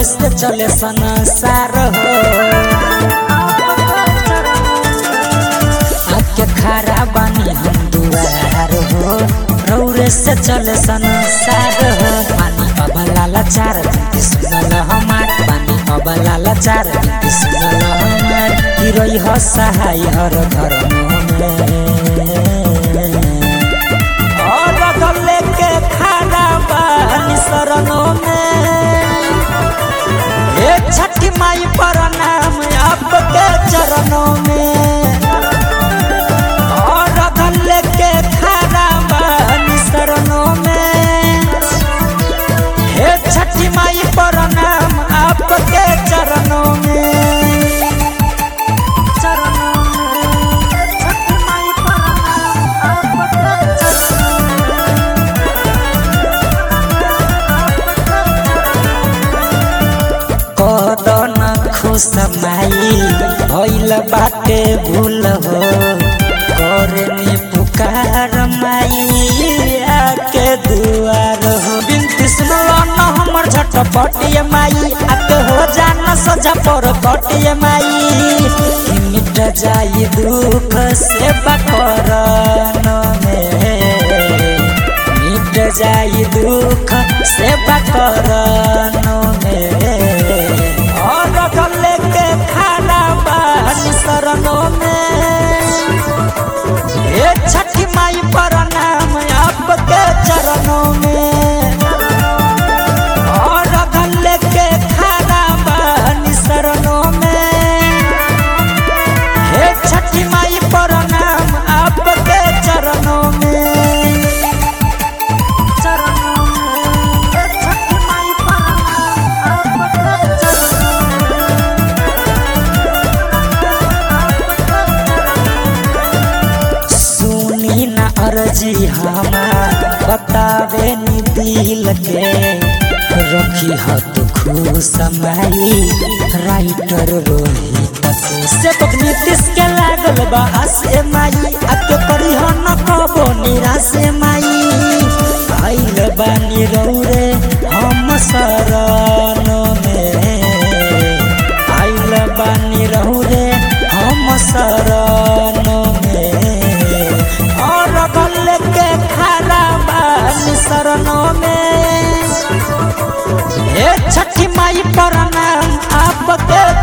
से चले संसार हो आके खड़ा बानी हम दुआर हो रौरे से चले संसार हो पानी अबला लाचार दिन सुनल हमार पानी अबला लाचार दिन सुनल हमार गिरई ह सहाय हर घर और गले के खाना बानी शरणों में हे छठी माई प्रणाम आपके चरणों में और गले के खाना बानी शरणों में हे छठी माई प्रणाम आपके चरणों में चरणों में छठी माई प्रणाम आपके चरणों कदन खुश माई भइल बाटे भूल हो करनी पुकार माई आके दुआर हो बिनती सुनलो न हमर झटपटिए माई आके हो जान सजा पर कटिए माई कि मिट जाई दुख से बकरन में मिट जाई दुख से बकरन में और गले के खाना बानी शरणों में हे छठी माई प्रणाम आपके चरणों में और गले के खाना बानी शरणों में हे छठी माई प्रणाम आपके चरणों में चरणों में हे छठी माई प्रणाम आपके चरणों में सुनी न अर्जी हमार बतावे नी दिल के रखी ह तू खुश माई राइटर रोहित से पकनी तिस के लागल बा आसे माई आके करी ह न कबो निराश माई आइल बानी रौरे हम शरण में आइल बानी रौरे हम शरण में और गले के खाना बानी शरणों में हे छठी माई प्रणाम आपके